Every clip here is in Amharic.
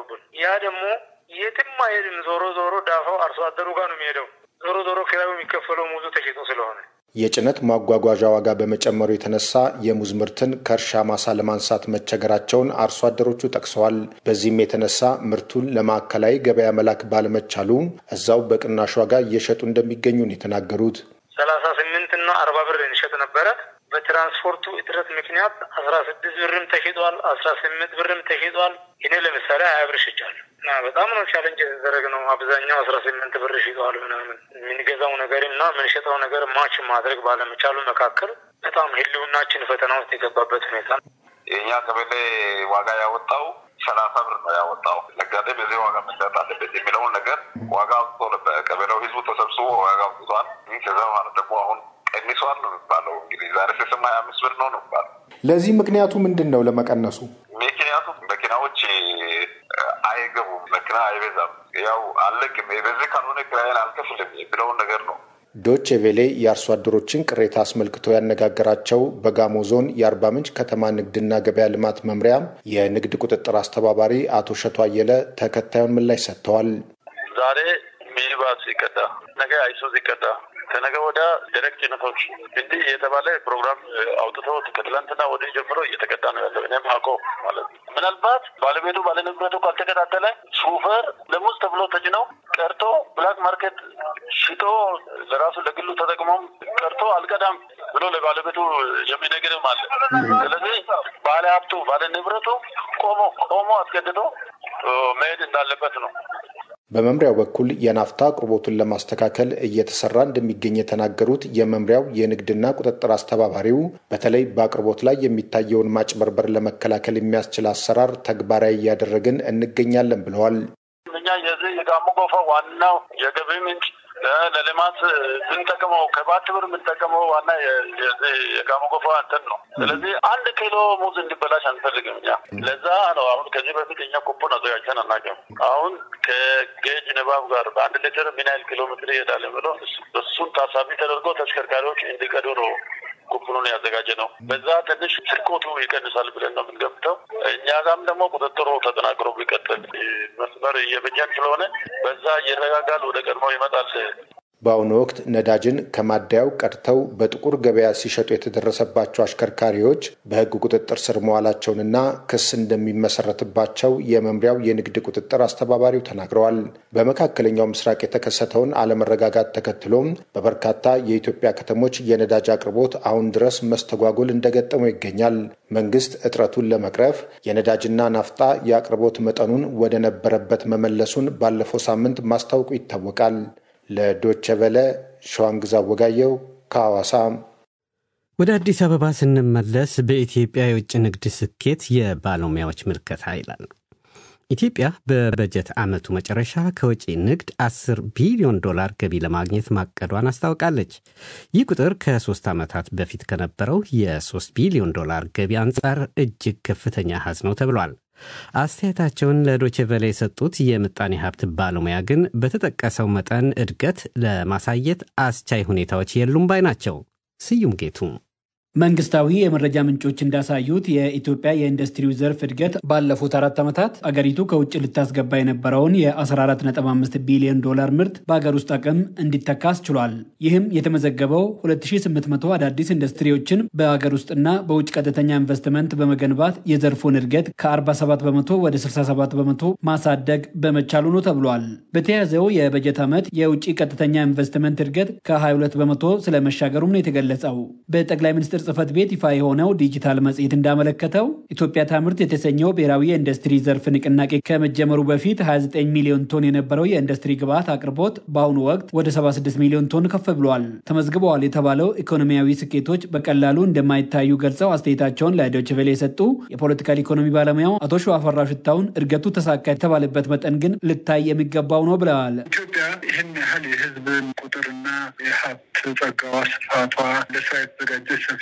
ዘጉብን። ያ ደግሞ የትም አይሄድም። ዞሮ ዞሮ ዳፋው አርሶ አደሩ ጋር ነው የሚሄደው። ዞሮ ዞሮ ኪራዩ የሚከፈለው ሙዙ ተሽጦ ስለሆነ የጭነት ማጓጓዣ ዋጋ በመጨመሩ የተነሳ የሙዝ ምርትን ከእርሻ ማሳ ለማንሳት መቸገራቸውን አርሶ አደሮቹ ጠቅሰዋል። በዚህም የተነሳ ምርቱን ለማዕከላዊ ገበያ መላክ ባለመቻሉ እዛው በቅናሽ ዋጋ እየሸጡ እንደሚገኙ ነው የተናገሩት። ሰላሳ ስምንት እና አርባ ብር እንሸጥ ነበረ። በትራንስፖርቱ እጥረት ምክንያት አስራ ስድስት ብርም ተሽጧል፣ አስራ ስምንት ብርም ተሽጧል። እኔ ለምሳሌ ሀያ ብር ሽጫለሁ እና በጣም ነው ቻለንጅ የተደረገ ነው። አብዛኛው አስራ ስምንት ብር ሽጧል ምናምን የምንገዛው ነገር እና የምንሸጠው ነገር ማች ማድረግ ባለመቻሉ መካከል በጣም ህልውናችን ፈተና ውስጥ የገባበት ሁኔታ ነው። የእኛ ቀበሌ ዋጋ ያወጣው ሰላሳ ብር ነው ያወጣው። ነጋዴ በዚህ ዋጋ መሸጥ አለበት የሚለውን ነገር ዋጋ አውጥቶ ነበር። ቀበሌው ህዝቡ ተሰብስቦ ዋጋ አውጥቷል። ከዛ ማለት ደግሞ አሁን ቀንሷል ነው የሚባለው። እንግዲህ ዛሬ ስስማ ሀያ አምስት ብር ነው ነው የሚባለው። ለዚህ ምክንያቱ ምንድን ነው? ለመቀነሱ ምክንያቱም መኪናዎች አይገቡም፣ መኪና አይበዛም። ያው አለቅም በዚህ ካልሆነ ኪራይን አልከፍልም የሚለውን ነገር ነው። ዶቼ ቬሌ የአርሶ አደሮችን ቅሬታ አስመልክቶ ያነጋገራቸው በጋሞ ዞን የአርባ ምንጭ ከተማ ንግድና ገበያ ልማት መምሪያ የንግድ ቁጥጥር አስተባባሪ አቶ ሸቶ አየለ ተከታዩን ምላሽ ሰጥተዋል። ዛሬ ሚኒባስ ይቀዳ፣ ነገ አይሱዝ ይቀዳ፣ ከነገ ወደ ደረቅ ጭነቶች እንዲህ የተባለ ፕሮግራም አውጥተው ከትላንትና ወደ ጀምሮ እየተቀዳ ነው ያለው። እኔም አውቆ ማለት ነው። ምናልባት ባለቤቱ ባለንብረቱ ካልተከታተለ ሹፌር ለሙዝ ተብሎ ተጭነው ቀርቶ ብላክ ማርኬት ሽጦ ለራሱ ለግሉ ተጠቅሞም ቀርቶ አልቀዳም ብሎ ለባለቤቱ የሚነግርም አለ። ስለዚህ ባለ ሀብቱ ባለ ንብረቱ ቆሞ ቆሞ አስገድዶ መሄድ እንዳለበት ነው። በመምሪያው በኩል የናፍታ አቅርቦቱን ለማስተካከል እየተሰራ እንደሚገኝ የተናገሩት የመምሪያው የንግድና ቁጥጥር አስተባባሪው በተለይ በአቅርቦት ላይ የሚታየውን ማጭበርበር ለመከላከል የሚያስችል አሰራር ተግባራዊ እያደረግን እንገኛለን ብለዋል። እኛ የዚህ የጋሞ ጎፋ ዋናው የገቢ ምንጭ ለልማት የምንጠቀመው ከባት ብር የምንጠቀመው ዋና የጋሞ ጎፋ እንትን ነው። ስለዚህ አንድ ኪሎ ሙዝ እንዲበላሽ አንፈልግም። እኛ ለዛ ነው አሁን ከዚህ በፊት እኛ ኩፖን አዘጋጅተን አናውቅም። አሁን ከጌጅ ንባብ ጋር በአንድ ሊትር ምን ያህል ኪሎ ሜትር ይሄዳል ብሎ እሱን ታሳቢ ተደርጎ ተሽከርካሪዎች እንዲቀዱ ነው ኩፕኑን ያዘጋጀ ነው። በዛ ትንሽ ስርቆቱ ይቀንሳል ብለን ነው የምንገምተው። እኛ ጋም ደግሞ ቁጥጥሩ ተጠናክሮ ቢቀጥል መስመር እየበጀን ስለሆነ በዛ እየረጋጋል ወደ ቀድሞ ይመጣል። በአሁኑ ወቅት ነዳጅን ከማደያው ቀድተው በጥቁር ገበያ ሲሸጡ የተደረሰባቸው አሽከርካሪዎች በሕግ ቁጥጥር ስር መዋላቸውንና ክስ እንደሚመሰረትባቸው የመምሪያው የንግድ ቁጥጥር አስተባባሪው ተናግረዋል። በመካከለኛው ምስራቅ የተከሰተውን አለመረጋጋት ተከትሎም በበርካታ የኢትዮጵያ ከተሞች የነዳጅ አቅርቦት አሁን ድረስ መስተጓጎል እንደገጠመው ይገኛል። መንግስት እጥረቱን ለመቅረፍ የነዳጅና ናፍጣ የአቅርቦት መጠኑን ወደ ነበረበት መመለሱን ባለፈው ሳምንት ማስታወቁ ይታወቃል። ለዶቸ ቨለ ሸዋንግዛ ወጋየው ከሐዋሳ። ወደ አዲስ አበባ ስንመለስ በኢትዮጵያ የውጭ ንግድ ስኬት የባለሙያዎች ምልከታ ይላል። ኢትዮጵያ በበጀት ዓመቱ መጨረሻ ከውጭ ንግድ 10 ቢሊዮን ዶላር ገቢ ለማግኘት ማቀዷን አስታውቃለች። ይህ ቁጥር ከሶስት ዓመታት በፊት ከነበረው የ3 ቢሊዮን ዶላር ገቢ አንጻር እጅግ ከፍተኛ አሃዝ ነው ተብሏል። አስተያየታቸውን ለዶቼ ቬለ የሰጡት የምጣኔ ሀብት ባለሙያ ግን በተጠቀሰው መጠን እድገት ለማሳየት አስቻይ ሁኔታዎች የሉም ባይ ናቸው። ስዩም ጌቱ መንግስታዊ የመረጃ ምንጮች እንዳሳዩት የኢትዮጵያ የኢንዱስትሪው ዘርፍ እድገት ባለፉት አራት ዓመታት አገሪቱ ከውጭ ልታስገባ የነበረውን የ14.5 ቢሊዮን ዶላር ምርት በአገር ውስጥ አቅም እንዲተካ አስችሏል። ይህም የተመዘገበው 2800 አዳዲስ ኢንዱስትሪዎችን በአገር ውስጥና በውጭ ቀጥተኛ ኢንቨስትመንት በመገንባት የዘርፉን እድገት ከ47 በመቶ ወደ 67 በመቶ ማሳደግ በመቻሉ ነው ተብሏል። በተያዘው የበጀት ዓመት የውጭ ቀጥተኛ ኢንቨስትመንት እድገት ከ22 በመቶ ስለመሻገሩም ነው የተገለጸው። በጠቅላይ ሚኒስትር ጽህፈት ቤት ይፋ የሆነው ዲጂታል መጽሔት እንዳመለከተው ኢትዮጵያ ታምርት የተሰኘው ብሔራዊ የኢንዱስትሪ ዘርፍ ንቅናቄ ከመጀመሩ በፊት 29 ሚሊዮን ቶን የነበረው የኢንዱስትሪ ግብዓት አቅርቦት በአሁኑ ወቅት ወደ 76 ሚሊዮን ቶን ከፍ ብሏል። ተመዝግበዋል የተባለው ኢኮኖሚያዊ ስኬቶች በቀላሉ እንደማይታዩ ገልጸው አስተያየታቸውን ለዶይቼ ቬለ የሰጡ የፖለቲካል ኢኮኖሚ ባለሙያው አቶ ሸዋፈራው ሽታውን እድገቱ ተሳካ የተባለበት መጠን ግን ልታይ የሚገባው ነው ብለዋል። ኢትዮጵያ ይህን ያህል የህዝብን ቁጥርና የሀብት ጸጋዋ፣ ስፋቷ ለስራ የተዘጋጀች ሰፊ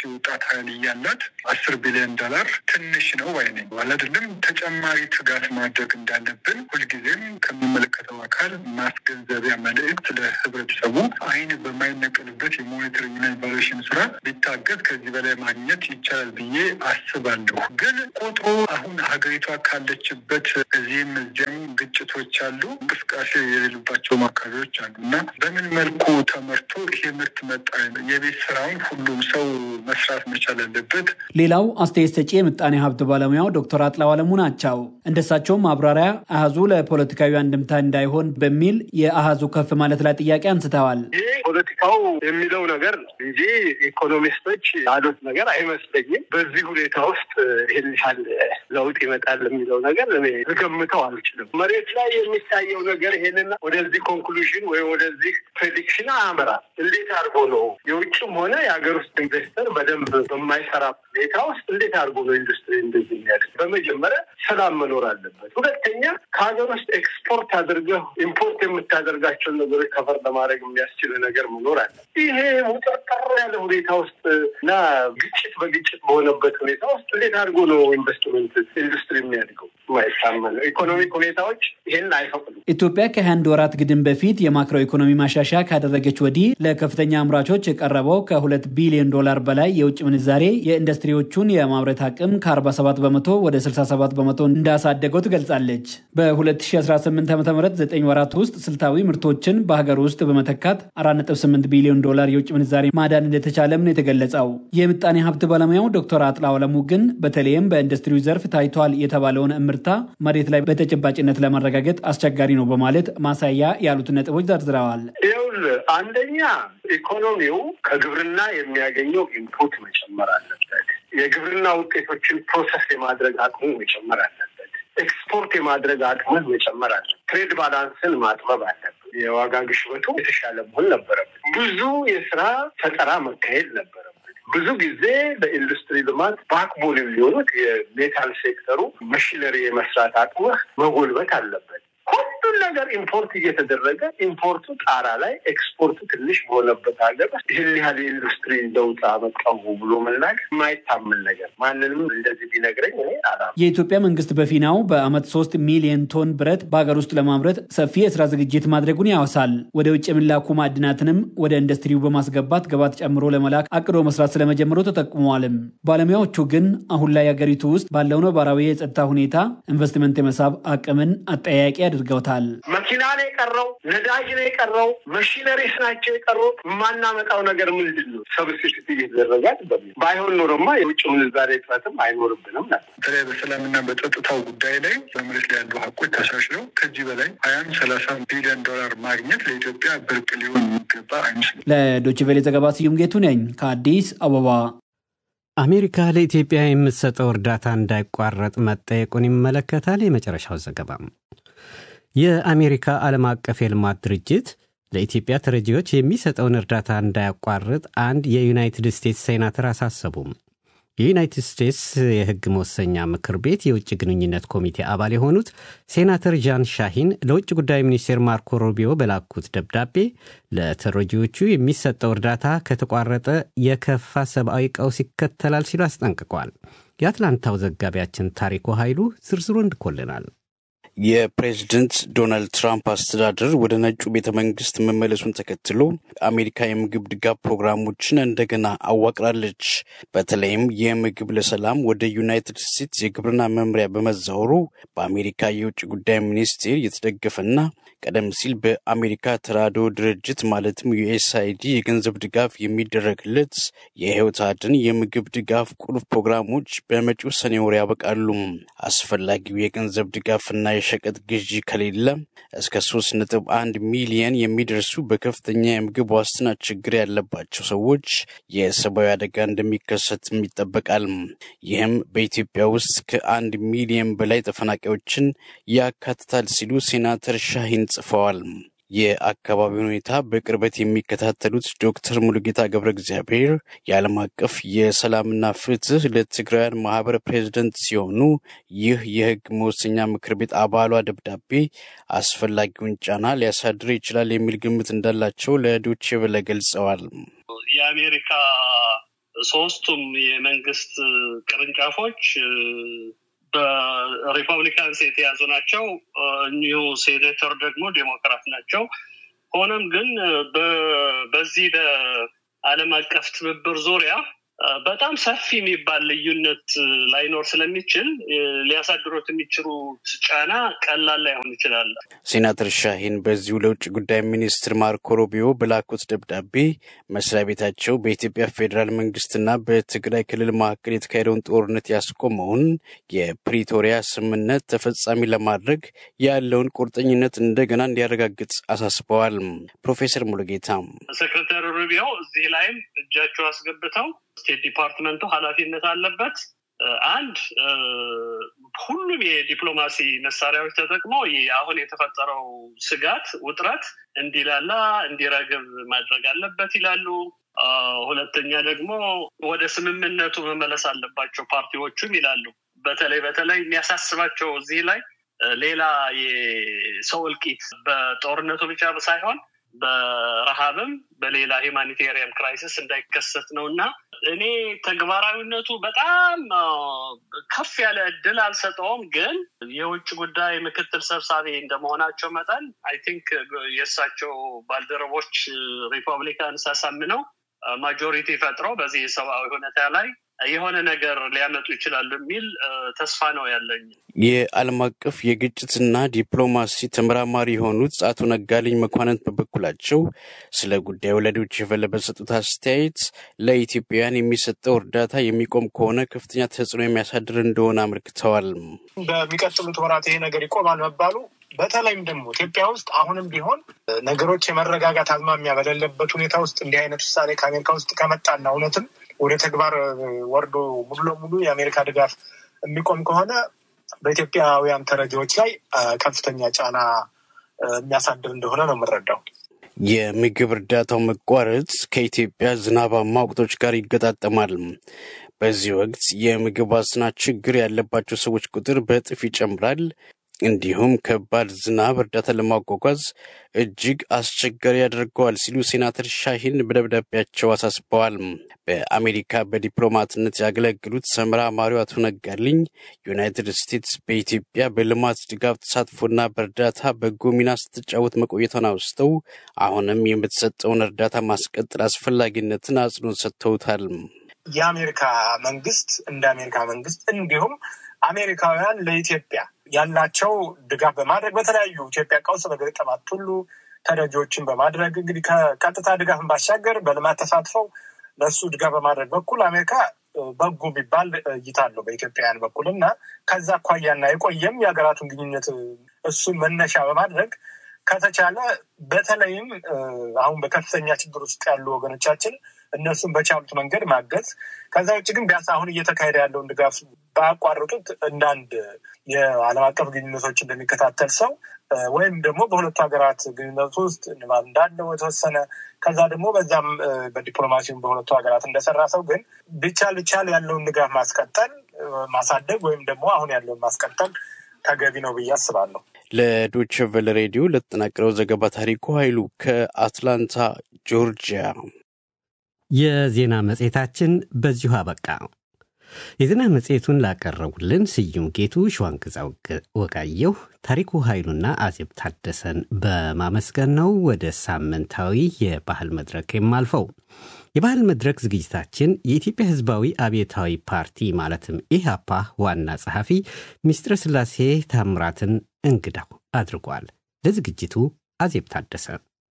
የወጣት ኃይል እያላት አስር ቢሊዮን ዶላር ትንሽ ነው ባይ ነኝ። አይደለም ተጨማሪ ትጋት ማድረግ እንዳለብን ሁልጊዜም ከሚመለከተው አካል ማስገንዘቢያ መልእክት ለህብረተሰቡ አይን በማይነቀልበት የሞኒተሪንግና ኢቫሉዌሽን ስራ ቢታገዝ ከዚህ በላይ ማግኘት ይቻላል ብዬ አስባለሁ። ግን ቁጥሩ አሁን ሀገሪቷ ካለችበት እዚህም እዚያም ግጭቶች አሉ፣ እንቅስቃሴ የሌሉባቸውም አካባቢዎች አሉ እና በምን መልኩ ተመርቶ ይሄ ምርት መጣ የቤት ስራውን ሁሉም ሰው መስራት መቻል አለበት። ሌላው አስተያየት ሰጪ የምጣኔ ሀብት ባለሙያው ዶክተር አጥላው አለሙ ናቸው። እንደሳቸውም ማብራሪያ አሃዙ ለፖለቲካዊ አንድምታ እንዳይሆን በሚል የአሃዙ ከፍ ማለት ላይ ጥያቄ አንስተዋል። ይህ ፖለቲካው የሚለው ነገር ነው እንጂ ኢኮኖሚስቶች ያሉት ነገር አይመስለኝም። በዚህ ሁኔታ ውስጥ ይህን ያህል ለውጥ ይመጣል የሚለው ነገር እኔ ልገምተው አልችልም። መሬት ላይ የሚታየው ነገር ይሄንን ወደዚህ ኮንክሉዥን ወይም ወደዚህ ፕሬዲክሽን አያመራም። እንዴት አድርጎ ነው የውጭም ሆነ የሀገር ውስጥ ኢንቨስተር በደንብ በማይሰራ ሁኔታ ውስጥ እንዴት አድርጎ ነው ኢንዱስትሪ እንደዚህ የሚያድግ? በመጀመሪያ ሰላም መኖር አለበት። ሁለተኛ ከሀገር ውስጥ ኤክስፖርት አድርገህ ኢምፖርት የምታደርጋቸውን ነገሮች ከፈር ለማድረግ የሚያስችል ነገር መኖር አለ። ይሄ ውጥርጥር ያለ ሁኔታ ውስጥ እና ግጭት በግጭት በሆነበት ሁኔታ ውስጥ እንዴት አድርጎ ነው ኢንቨስትመንት ኢንዱስትሪ የሚያድገው? ማይታመን ኢኮኖሚክ ሁኔታዎች ይህን አይፈቅዱም። ኢትዮጵያ ከአንድ ወራት ግድም በፊት የማክሮ ኢኮኖሚ ማሻሻያ ካደረገች ወዲህ ለከፍተኛ አምራቾች የቀረበው ከሁለት ቢሊዮን ዶላር በላይ የውጭ ምንዛሬ የኢንዱስትሪዎቹን የማምረት አቅም ከ47 በመቶ ወደ 67 በመቶ እንዳሳደገው ትገልጻለች። በ2018 ዓ ም 9 ወራት ውስጥ ስልታዊ ምርቶችን በሀገር ውስጥ በመተካት 4.8 ቢሊዮን ዶላር የውጭ ምንዛሬ ማዳን እንደተቻለም ነው የተገለጸው። የምጣኔ ሀብት ባለሙያው ዶክተር አጥላው አለሙ ግን በተለይም በኢንዱስትሪው ዘርፍ ታይቷል የተባለውን እምርታ መሬት ላይ በተጨባጭነት ለማረጋገጥ አስቸጋሪ ነው በማለት ማሳያ ያሉትን ነጥቦች ዘርዝረዋል። ይኸውልህ አንደኛ ኢኮኖሚው ከግብርና የሚያገኘው ኢንፑት መጨመር አለበት። የግብርና ውጤቶችን ፕሮሰስ የማድረግ አቅሙ መጨመር አለበት። ኤክስፖርት የማድረግ አቅምን መጨመር አለበት። ትሬድ ባላንስን ማጥበብ አለበት። የዋጋ ግሽበቱ የተሻለ መሆን ነበረበት። ብዙ የስራ ፈጠራ መካሄድ ነበረበት። ብዙ ጊዜ ለኢንዱስትሪ ልማት ባክቦን የሚሆኑት የሜታል ሴክተሩ መሽነሪ የመስራት አቅምህ መጎልበት አለበት። ሁሉን ነገር ኢምፖርት እየተደረገ ኢምፖርቱ ጣራ ላይ ኤክስፖርቱ ትንሽ በሆነበት ሀገር ይህን ያህል የኢንዱስትሪ ለውጥ አመጣሁ ብሎ መናገር የማይታመን ነገር ማንንም እንደዚህ ቢነግረኝ እኔ አላ የኢትዮጵያ መንግስት በፊናው በአመት ሶስት ሚሊዮን ቶን ብረት በሀገር ውስጥ ለማምረት ሰፊ የስራ ዝግጅት ማድረጉን ያወሳል። ወደ ውጭ የሚላኩ ማዕድናትንም ወደ ኢንዱስትሪው በማስገባት ግባት ጨምሮ ለመላክ አቅዶ መስራት ስለመጀመሩ ተጠቁመዋልም። ባለሙያዎቹ ግን አሁን ላይ ሀገሪቱ ውስጥ ባለው ነባራዊ የጸጥታ ሁኔታ ኢንቨስትመንት የመሳብ አቅምን አጠያቂ አድርገውታል። መኪና ነው የቀረው፣ ነዳጅ ነው የቀረው፣ መሽነሪስ ናቸው የቀሩት። የማናመጣው ነገር ምንድን ነው? ሰብስቲቱት እየተደረጋል በሚል ባይሆን ኖሮማ የውጭ ምንዛሬ እጥረትም አይኖርብንም ነበር። በተለይ በሰላምና በጸጥታው ጉዳይ ላይ በመሬት ላይ ያሉ ሀቆች ተሻሽለው ከዚህ በላይ ሀያም ሰላሳ ቢሊዮን ዶላር ማግኘት ለኢትዮጵያ ብርቅ ሊሆን የሚገባ አይመስልም። ለዶይቼ ቬለ ዘገባ ስዩም ጌቱ ነኝ ከአዲስ አበባ። አሜሪካ ለኢትዮጵያ የምትሰጠው እርዳታ እንዳይቋረጥ መጠየቁን ይመለከታል። የመጨረሻው ዘገባ የአሜሪካ ዓለም አቀፍ የልማት ድርጅት ለኢትዮጵያ ተረጂዎች የሚሰጠውን እርዳታ እንዳያቋርጥ አንድ የዩናይትድ ስቴትስ ሴናተር አሳሰቡም። የዩናይትድ ስቴትስ የሕግ መወሰኛ ምክር ቤት የውጭ ግንኙነት ኮሚቴ አባል የሆኑት ሴናተር ጃን ሻሂን ለውጭ ጉዳይ ሚኒስቴር ማርኮ ሩቢዮ በላኩት ደብዳቤ ለተረጂዎቹ የሚሰጠው እርዳታ ከተቋረጠ የከፋ ሰብአዊ ቀውስ ይከተላል ሲሉ አስጠንቅቋል። የአትላንታው ዘጋቢያችን ታሪኩ ኃይሉ ዝርዝሩ እንድኮልናል። የፕሬዝደንት ዶናልድ ትራምፕ አስተዳደር ወደ ነጩ ቤተ መንግስት መመለሱን ተከትሎ አሜሪካ የምግብ ድጋፍ ፕሮግራሞችን እንደገና አዋቅራለች። በተለይም የምግብ ለሰላም ወደ ዩናይትድ ስቴትስ የግብርና መምሪያ በመዛወሩ በአሜሪካ የውጭ ጉዳይ ሚኒስቴር የተደገፈና ቀደም ሲል በአሜሪካ ተራድኦ ድርጅት ማለትም ዩኤስአይዲ የገንዘብ ድጋፍ የሚደረግለት የህይወት አድን የምግብ ድጋፍ ቁልፍ ፕሮግራሞች በመጪው ሰኔ ወር ያበቃሉ። አስፈላጊው የገንዘብ ድጋፍና የሸቀጥ ግዢ ከሌለ እስከ ሶስት ነጥብ አንድ ሚሊየን የሚደርሱ በከፍተኛ የምግብ ዋስትና ችግር ያለባቸው ሰዎች የሰብአዊ አደጋ እንደሚከሰትም ይጠበቃል። ይህም በኢትዮጵያ ውስጥ ከአንድ ሚሊየን በላይ ተፈናቃዮችን ያካትታል ሲሉ ሴናተር ሻሂን ጽፈዋል። የአካባቢውን ሁኔታ በቅርበት የሚከታተሉት ዶክተር ሙሉጌታ ገብረ እግዚአብሔር የዓለም አቀፍ የሰላምና ፍትህ ለትግራውያን ማህበር ፕሬዚደንት ሲሆኑ ይህ የህግ መወሰኛ ምክር ቤት አባሏ ደብዳቤ አስፈላጊውን ጫና ሊያሳድር ይችላል የሚል ግምት እንዳላቸው ለዶቼ ቬለ ገልጸዋል። የአሜሪካ ሶስቱም የመንግስት ቅርንጫፎች በሪፐብሊካንስ የተያዙ ናቸው። እኒሁ ሴኔተር ደግሞ ዴሞክራት ናቸው። ሆኖም ግን በዚህ በዓለም አቀፍ ትብብር ዙሪያ በጣም ሰፊ የሚባል ልዩነት ላይኖር ስለሚችል ሊያሳድሩት የሚችሉት ጫና ቀላል ላይሆን ይችላል። ሴናተር ሻሂን በዚሁ ለውጭ ጉዳይ ሚኒስትር ማርኮ ሮቢዮ በላኩት ደብዳቤ መስሪያ ቤታቸው በኢትዮጵያ ፌዴራል መንግስትና በትግራይ ክልል መካከል የተካሄደውን ጦርነት ያስቆመውን የፕሪቶሪያ ስምምነት ተፈጻሚ ለማድረግ ያለውን ቁርጠኝነት እንደገና እንዲያረጋግጥ አሳስበዋል። ፕሮፌሰር ሙሉጌታ ሴክሬታሪ ሩቢዮ እዚህ ላይም እጃቸው አስገብተው ስቴት ዲፓርትመንቱ ኃላፊነት አለበት። አንድ ሁሉም የዲፕሎማሲ መሳሪያዎች ተጠቅሞ አሁን የተፈጠረው ስጋት፣ ውጥረት እንዲላላ እንዲረግብ ማድረግ አለበት ይላሉ። ሁለተኛ ደግሞ ወደ ስምምነቱ መመለስ አለባቸው ፓርቲዎቹም ይላሉ። በተለይ በተለይ የሚያሳስባቸው እዚህ ላይ ሌላ የሰው እልቂት በጦርነቱ ብቻ ሳይሆን በረሃብም በሌላ ሂማኒቴሪያን ክራይሲስ እንዳይከሰት ነው እና እኔ ተግባራዊነቱ በጣም ከፍ ያለ እድል አልሰጠውም። ግን የውጭ ጉዳይ ምክትል ሰብሳቢ እንደመሆናቸው መጠን አይ ቲንክ የእሳቸው ባልደረቦች ሪፐብሊካን ሳሳምነው ማጆሪቲ ፈጥረው በዚህ የሰብአዊ ሁኔታ ላይ የሆነ ነገር ሊያመጡ ይችላሉ የሚል ተስፋ ነው ያለኝ። የዓለም አቀፍ የግጭትና ዲፕሎማሲ ተመራማሪ የሆኑት አቶ ነጋልኝ መኳንንት በበኩላቸው ስለ ጉዳዩ ለዶይቼ ቬለ በሰጡት አስተያየት ለኢትዮጵያውያን የሚሰጠው እርዳታ የሚቆም ከሆነ ከፍተኛ ተጽዕኖ የሚያሳድር እንደሆነ አመልክተዋል። በሚቀጥሉት ወራት ይሄ ነገር ይቆማል መባሉ በተለይም ደግሞ ኢትዮጵያ ውስጥ አሁንም ቢሆን ነገሮች የመረጋጋት አዝማሚያ በሌለበት ሁኔታ ውስጥ እንዲህ አይነት ውሳኔ ከአሜሪካ ውስጥ ከመጣና እውነትም ወደ ተግባር ወርዶ ሙሉ ለሙሉ የአሜሪካ ድጋፍ የሚቆም ከሆነ በኢትዮጵያውያን ተረጂዎች ላይ ከፍተኛ ጫና የሚያሳድር እንደሆነ ነው የምንረዳው። የምግብ እርዳታው መቋረጥ ከኢትዮጵያ ዝናባማ ወቅቶች ጋር ይገጣጠማል። በዚህ ወቅት የምግብ ዋስትና ችግር ያለባቸው ሰዎች ቁጥር በእጥፍ ይጨምራል። እንዲሁም ከባድ ዝናብ እርዳታ ለማጓጓዝ እጅግ አስቸጋሪ ያደርገዋል ሲሉ ሴናተር ሻሂን በደብዳቤያቸው አሳስበዋል። በአሜሪካ በዲፕሎማትነት ያገለግሉት ተመራማሪው አቶ ነጋልኝ ዩናይትድ ስቴትስ በኢትዮጵያ በልማት ድጋፍ ተሳትፎና በእርዳታ በጎ ሚና ስትጫወት መቆየቷን አውስተው አሁንም የምትሰጠውን እርዳታ ማስቀጠል አስፈላጊነትን አጽንኦት ሰጥተውታል። የአሜሪካ መንግስት እንደ አሜሪካ መንግስት እንዲሁም አሜሪካውያን ለኢትዮጵያ ያላቸው ድጋፍ በማድረግ በተለያዩ ኢትዮጵያ ቀውስ በገጠማት ሁሉ ተረጂዎችን በማድረግ እንግዲህ ከቀጥታ ድጋፍን ባሻገር በልማት ተሳትፈው ለእሱ ድጋፍ በማድረግ በኩል አሜሪካ በጎ የሚባል እይታ አለው በኢትዮጵያውያን በኩል እና ከዛ አኳያና የቆየም የሀገራቱን ግንኙነት እሱን መነሻ በማድረግ ከተቻለ በተለይም አሁን በከፍተኛ ችግር ውስጥ ያሉ ወገኖቻችን እነሱን በቻሉት መንገድ ማገዝ። ከዛ ውጭ ግን ቢያንስ አሁን እየተካሄደ ያለውን ድጋፍ ባያቋርጡት እንደ አንድ የዓለም አቀፍ ግንኙነቶች እንደሚከታተል ሰው ወይም ደግሞ በሁለቱ ሀገራት ግንኙነት ውስጥ ንባብ እንዳለው የተወሰነ ከዛ ደግሞ በዛም በዲፕሎማሲውም በሁለቱ ሀገራት እንደሰራ ሰው ግን ቢቻል ቢቻል ያለውን ድጋፍ ማስቀጠል ማሳደግ ወይም ደግሞ አሁን ያለውን ማስቀጠል ተገቢ ነው ብዬ አስባለሁ። ለዶይቼ ቬለ ሬዲዮ ለተጠናቀረው ዘገባ ታሪኩ ኃይሉ ከአትላንታ ጆርጂያ። የዜና መጽሔታችን በዚሁ አበቃ። የዜና መጽሔቱን ላቀረቡልን ስዩም ጌቱ፣ ሸዋንግዛ ወጋየሁ፣ ታሪኩ ኃይሉና አዜብ ታደሰን በማመስገን ነው ወደ ሳምንታዊ የባህል መድረክ የማልፈው። የባህል መድረክ ዝግጅታችን የኢትዮጵያ ሕዝባዊ አብዮታዊ ፓርቲ ማለትም ኢህአፓ ዋና ጸሐፊ ሚስጥረ ሥላሴ ታምራትን እንግዳው አድርጓል። ለዝግጅቱ አዜብ ታደሰ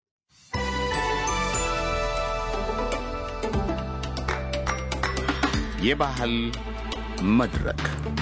የባህል መድረክ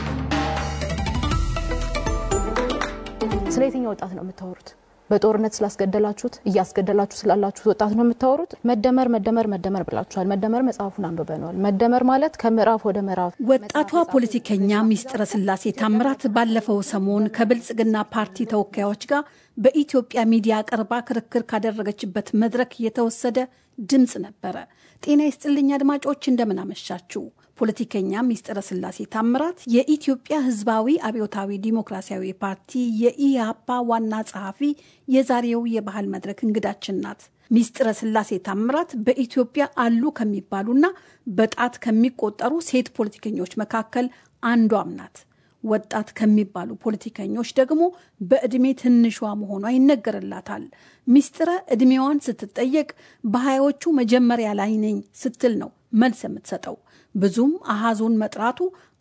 ስለ የትኛው ወጣት ነው የምታወሩት? በጦርነት ስላስገደላችሁት እያስገደላችሁ ስላላችሁት ወጣት ነው የምታወሩት? መደመር መደመር መደመር ብላችኋል። መደመር መጽሐፉን አንብበነዋል። መደመር ማለት ከምዕራፍ ወደ ምዕራፍ። ወጣቷ ፖለቲከኛ ሚስጥረ ሥላሴ ታምራት ባለፈው ሰሞን ከብልጽግና ፓርቲ ተወካዮች ጋር በኢትዮጵያ ሚዲያ ቀርባ ክርክር ካደረገችበት መድረክ የተወሰደ ድምፅ ነበረ። ጤና ይስጥልኝ አድማጮች፣ እንደምን አመሻችሁ። ፖለቲከኛ ሚስጥረ ሥላሴ ታምራት የኢትዮጵያ ሕዝባዊ አብዮታዊ ዲሞክራሲያዊ ፓርቲ የኢህአፓ ዋና ጸሐፊ የዛሬው የባህል መድረክ እንግዳችን ናት። ሚስጥረ ስላሴ ታምራት በኢትዮጵያ አሉ ከሚባሉና በጣት ከሚቆጠሩ ሴት ፖለቲከኞች መካከል አንዷም ናት። ወጣት ከሚባሉ ፖለቲከኞች ደግሞ በዕድሜ ትንሿ መሆኗ ይነገርላታል። ሚስጥረ ዕድሜዋን ስትጠየቅ በሀያዎቹ መጀመሪያ ላይ ነኝ ስትል ነው መልስ የምትሰጠው። ብዙም አሃዙን መጥራቱ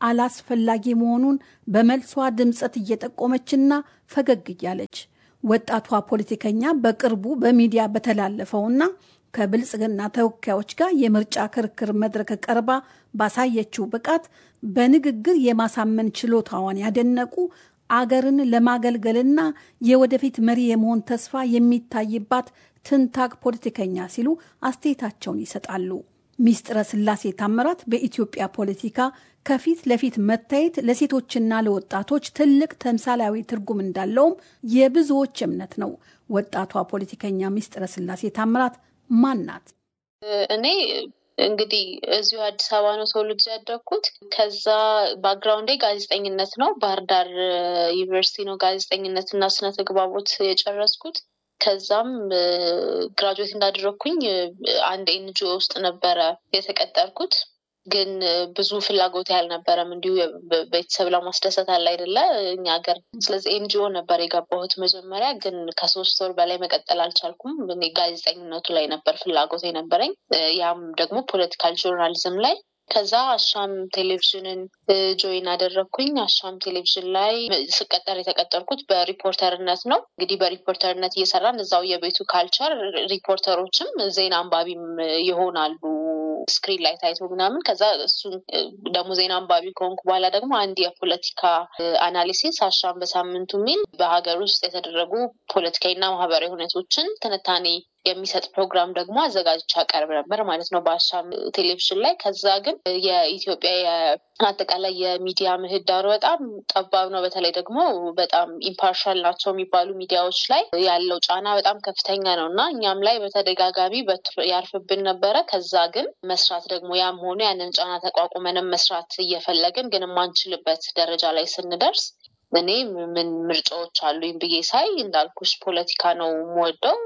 አላስፈላጊ መሆኑን በመልሷ ድምፀት እየጠቆመችና ፈገግ እያለች ወጣቷ ፖለቲከኛ በቅርቡ በሚዲያ በተላለፈውና ከብልጽግና ተወካዮች ጋር የምርጫ ክርክር መድረክ ቀርባ ባሳየችው ብቃት በንግግር የማሳመን ችሎታዋን ያደነቁ አገርን ለማገልገልና የወደፊት መሪ የመሆን ተስፋ የሚታይባት ትንታግ ፖለቲከኛ ሲሉ አስተያየታቸውን ይሰጣሉ። ሚስጥረ ስላሴ ታምራት በኢትዮጵያ ፖለቲካ ከፊት ለፊት መታየት ለሴቶችና ለወጣቶች ትልቅ ተምሳሌያዊ ትርጉም እንዳለውም የብዙዎች እምነት ነው። ወጣቷ ፖለቲከኛ ሚስጥረ ስላሴ ታምራት ማን ናት? እኔ እንግዲህ እዚሁ አዲስ አበባ ነው ተወልጄ ያደግኩት። ከዛ ባክግራውንዴ ጋዜጠኝነት ነው። ባህር ዳር ዩኒቨርሲቲ ነው ጋዜጠኝነት እና ስነ ተግባቦት የጨረስኩት። ከዛም ግራጁዌት እንዳደረግኩኝ አንድ ኤንጂኦ ውስጥ ነበረ የተቀጠርኩት። ግን ብዙ ፍላጎት ያልነበረም እንዲሁ ቤተሰብ ለማስደሰት አለ አይደለ እኛ ሀገር። ስለዚህ ኤንጂኦ ነበር የገባሁት መጀመሪያ። ግን ከሶስት ወር በላይ መቀጠል አልቻልኩም። እኔ ጋዜጠኝነቱ ላይ ነበር ፍላጎት የነበረኝ፣ ያም ደግሞ ፖለቲካል ጆርናሊዝም ላይ ከዛ አሻም ቴሌቪዥንን ጆይን አደረግኩኝ። አሻም ቴሌቪዥን ላይ ስቀጠር የተቀጠርኩት በሪፖርተርነት ነው። እንግዲህ በሪፖርተርነት እየሰራን እዛው የቤቱ ካልቸር ሪፖርተሮችም ዜና አንባቢም ይሆናሉ ስክሪን ላይ ታይቶ ምናምን። ከዛ እሱን ደግሞ ዜና አንባቢ ከሆንኩ በኋላ ደግሞ አንድ የፖለቲካ አናሊሲስ አሻም በሳምንቱ የሚል በሀገር ውስጥ የተደረጉ ፖለቲካዊና ማህበራዊ ሁነቶችን ትንታኔ የሚሰጥ ፕሮግራም ደግሞ አዘጋጅቼ አቀርብ ነበር ማለት ነው በአሻም ቴሌቪዥን ላይ። ከዛ ግን የኢትዮጵያ አጠቃላይ የሚዲያ ምህዳሩ በጣም ጠባብ ነው። በተለይ ደግሞ በጣም ኢምፓርሻል ናቸው የሚባሉ ሚዲያዎች ላይ ያለው ጫና በጣም ከፍተኛ ነው እና እኛም ላይ በተደጋጋሚ ያርፍብን ነበረ። ከዛ ግን መስራት ደግሞ ያም ሆኖ ያንን ጫና ተቋቁመንም መስራት እየፈለግን ግን የማንችልበት ደረጃ ላይ ስንደርስ እኔ ምን ምርጫዎች አሉኝ ብዬ ሳይ እንዳልኩሽ ፖለቲካ ነው የምወደው።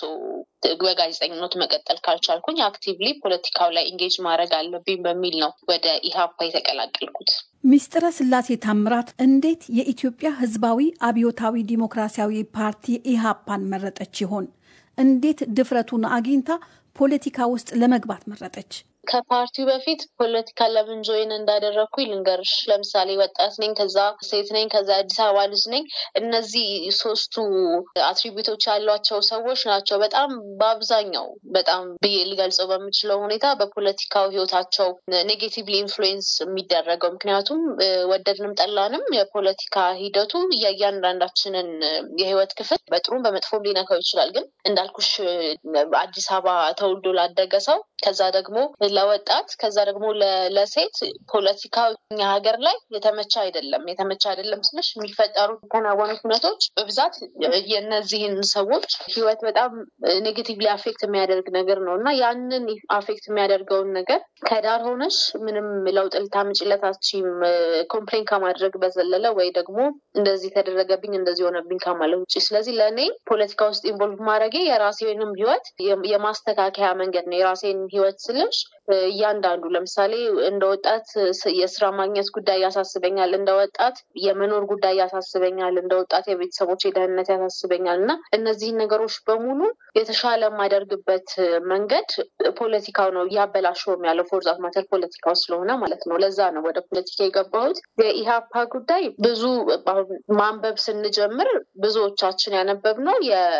በጋዜጠኝነቱ መቀጠል ካልቻልኩኝ አክቲቭሊ ፖለቲካው ላይ ኢንጌጅ ማድረግ አለብኝ በሚል ነው ወደ ኢህአፓ የተቀላቀልኩት። ሚስጥረ ስላሴ ታምራት እንዴት የኢትዮጵያ ሕዝባዊ አብዮታዊ ዲሞክራሲያዊ ፓርቲ ኢህአፓን መረጠች ይሆን? እንዴት ድፍረቱን አግኝታ ፖለቲካ ውስጥ ለመግባት መረጠች? ከፓርቲው በፊት ፖለቲካ ለምን ጆይን እንዳደረግኩኝ ልንገርሽ። ለምሳሌ ወጣት ነኝ፣ ከዛ ሴት ነኝ፣ ከዛ አዲስ አበባ ልጅ ነኝ። እነዚህ ሶስቱ አትሪቢዩቶች ያሏቸው ሰዎች ናቸው በጣም በአብዛኛው በጣም ብዬ ልገልጸው በምችለው ሁኔታ በፖለቲካው ህይወታቸው ኔጌቲቭሊ ኢንፍሉዌንስ የሚደረገው። ምክንያቱም ወደድንም ጠላንም የፖለቲካ ሂደቱ የእያንዳንዳችንን የህይወት ክፍል በጥሩም በመጥፎም ሊነካው ይችላል። ግን እንዳልኩሽ አዲስ አበባ ተወልዶ ላደገ ሰው ከዛ ደግሞ ለወጣት ከዛ ደግሞ ለሴት ፖለቲካ እኛ ሀገር ላይ የተመቸ አይደለም። የተመቸ አይደለም ስልሽ የሚፈጠሩ የተናወኑት እውነቶች በብዛት የእነዚህን ሰዎች ህይወት በጣም ኔጌቲቭሊ አፌክት የሚያደርግ ነገር ነው እና ያንን አፌክት የሚያደርገውን ነገር ከዳር ሆነሽ ምንም ለውጥ ልታምጪለት አትችይም። ኮምፕሌን ከማድረግ በዘለለ ወይ ደግሞ እንደዚህ ተደረገብኝ እንደዚህ ሆነብኝ ከማለት ውጭ። ስለዚህ ለእኔ ፖለቲካ ውስጥ ኢንቮልቭ ማድረጌ የራሴንም ህይወት የማስተካከያ መንገድ ነው። የራሴን ህይወት ስልሽ እያንዳንዱ ለምሳሌ እንደ ወጣት የስራ ማግኘት ጉዳይ ያሳስበኛል፣ እንደ ወጣት የመኖር ጉዳይ ያሳስበኛል፣ እንደ ወጣት የቤተሰቦች የደህንነት ያሳስበኛል እና እነዚህን ነገሮች በሙሉ የተሻለ የማደርግበት መንገድ ፖለቲካው ነው እያበላሸውም ያለው ፎርዛት ማተር ፖለቲካው ስለሆነ ማለት ነው። ለዛ ነው ወደ ፖለቲካ የገባሁት። የኢህአፓ ጉዳይ ብዙ ማንበብ ስንጀምር ብዙዎቻችን ያነበብነው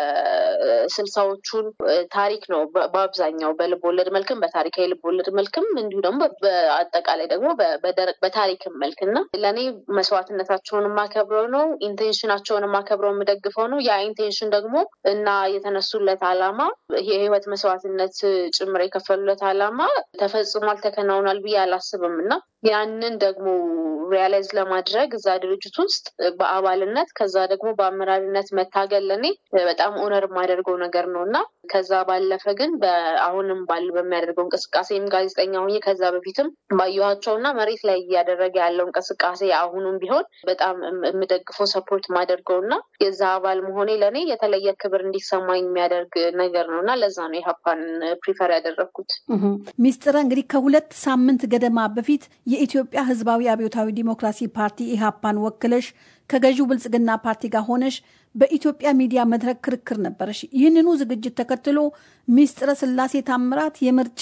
የስልሳዎቹን ታሪክ ነው በአብዛኛው በልብ ወለድ መልክም በታሪካዊ ልብ ወለድ መልክም እንዲሁ ደግሞ በአጠቃላይ ደግሞ በታሪክም መልክ እና ለእኔ መስዋዕትነታቸውን የማከብረው ነው። ኢንቴንሽናቸውን የማከብረው የምደግፈው ነው። ያ ኢንቴንሽን ደግሞ እና የተነሱለት አላማ የህይወት መስዋዕትነት ጭምር የከፈሉለት አላማ ተፈጽሟል፣ ተከናውኗል ብዬ አላስብም እና ያንን ደግሞ ሪያላይዝ ለማድረግ እዛ ድርጅት ውስጥ በአባልነት ከዛ ደግሞ በአመራርነት መታገል ለኔ በጣም ኦነር የማደርገው ነገር ነው እና ከዛ ባለፈ ግን አሁንም ባል በሚያደርገው እንቅስቃሴም ጋዜጠኛ ሆኜ ከዛ በፊትም ባየኋቸው እና መሬት ላይ እያደረገ ያለው እንቅስቃሴ አሁኑም ቢሆን በጣም የምደግፈው ሰፖርት ማደርገው እና የዛ አባል መሆኔ ለእኔ የተለየ ክብር እንዲሰማኝ የሚያደርግ ነገር ነው እና ለዛ ነው የሀፓን ፕሪፈር ያደረግኩት። ሚስጥረ እንግዲህ ከሁለት ሳምንት ገደማ በፊት የኢትዮጵያ ሕዝባዊ አብዮታዊ ዲሞክራሲ ፓርቲ ኢህአፓን ወክለሽ ከገዢው ብልጽግና ፓርቲ ጋር ሆነሽ በኢትዮጵያ ሚዲያ መድረክ ክርክር ነበረሽ። ይህንኑ ዝግጅት ተከትሎ ሚስጥረ ስላሴ ታምራት የምርጫ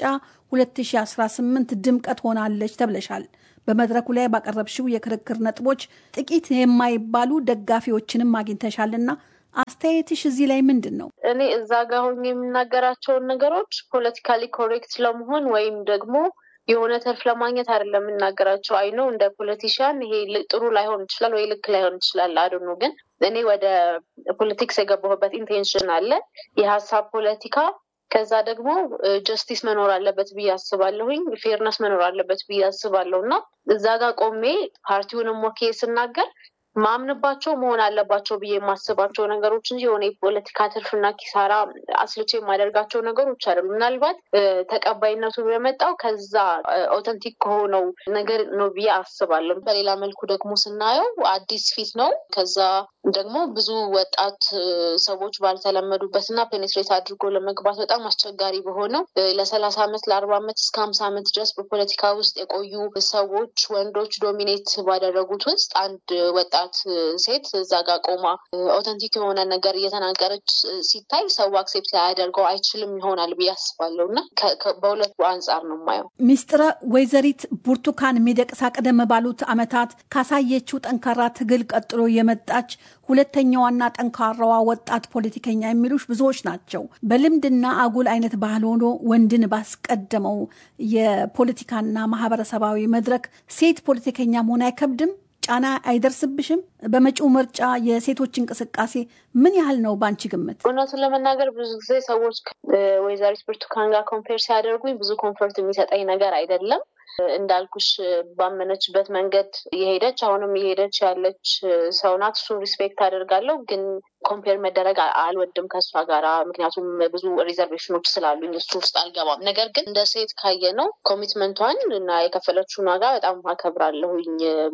2018 ድምቀት ሆናለች ተብለሻል። በመድረኩ ላይ ባቀረብሽው የክርክር ነጥቦች ጥቂት የማይባሉ ደጋፊዎችንም አግኝተሻልና አስተያየትሽ እዚህ ላይ ምንድን ነው? እኔ እዛ ጋር ሆኜ የምናገራቸውን ነገሮች ፖለቲካሊ ኮሬክት ለመሆን ወይም ደግሞ የሆነ ተርፍ ለማግኘት አይደለም የምናገራቸው። አይ ነው እንደ ፖለቲሽያን ይሄ ጥሩ ላይሆን ይችላል ወይ ልክ ላይሆን ይችላል። አዶ ነው ግን እኔ ወደ ፖለቲክስ የገባሁበት ኢንቴንሽን አለ የሀሳብ ፖለቲካ ከዛ ደግሞ ጀስቲስ መኖር አለበት ብዬ አስባለሁኝ። ፌርነስ መኖር አለበት ብዬ አስባለሁ እና እዛ ጋር ቆሜ ፓርቲውንም ወኬ ስናገር ማምንባቸው መሆን አለባቸው ብዬ የማስባቸው ነገሮች እንጂ የሆነ የፖለቲካ ትርፍና ኪሳራ አስልቼ የማደርጋቸው ነገሮች አይደሉም። ምናልባት ተቀባይነቱ የመጣው ከዛ ኦተንቲክ ከሆነው ነገር ነው ብዬ አስባለሁ። በሌላ መልኩ ደግሞ ስናየው አዲስ ፊት ነው። ከዛ ደግሞ ብዙ ወጣት ሰዎች ባልተለመዱበት እና ፔኔትሬት አድርጎ ለመግባት በጣም አስቸጋሪ በሆነው ለሰላሳ ዓመት ለአርባ ዓመት እስከ ሀምሳ ዓመት ድረስ በፖለቲካ ውስጥ የቆዩ ሰዎች ወንዶች ዶሚኔት ባደረጉት ውስጥ አንድ ወጣት ሴት እዛ ጋር ቆማ ኦተንቲክ የሆነ ነገር እየተናገረች ሲታይ ሰው አክሴፕት ሊያደርገው አይችልም ይሆናል ብዬ አስባለሁ እና በሁለቱ አንጻር ነው የማየው። ሚስጥረ ወይዘሪት ብርቱካን ሚደቅሳ ቀደም ባሉት ዓመታት ካሳየችው ጠንካራ ትግል ቀጥሎ የመጣች ሁለተኛዋና ጠንካራዋ ወጣት ፖለቲከኛ የሚሉሽ ብዙዎች ናቸው። በልምድና አጉል አይነት ባህል ሆኖ ወንድን ባስቀደመው የፖለቲካና ማህበረሰባዊ መድረክ ሴት ፖለቲከኛ መሆን አይከብድም? ጫና አይደርስብሽም? በመጪው ምርጫ የሴቶች እንቅስቃሴ ምን ያህል ነው በአንቺ ግምት? እውነቱን ለመናገር ብዙ ጊዜ ሰዎች ወይዘሪት ብርቱካን ጋር ኮምፔር ሲያደርጉኝ ብዙ ኮንፈርት የሚሰጠኝ ነገር አይደለም። እንዳልኩሽ ባመነችበት መንገድ የሄደች አሁንም የሄደች ያለች ሰው ናት። እሱን ሪስፔክት አደርጋለሁ ግን ኮምፔር መደረግ አልወድም ከእሷ ጋራ ምክንያቱም ብዙ ሪዘርቬሽኖች ስላሉኝ እሱ ውስጥ አልገባም። ነገር ግን እንደ ሴት ካየ ነው ኮሚትመንቷን እና የከፈለችውን ዋጋ በጣም አከብራለሁኝ።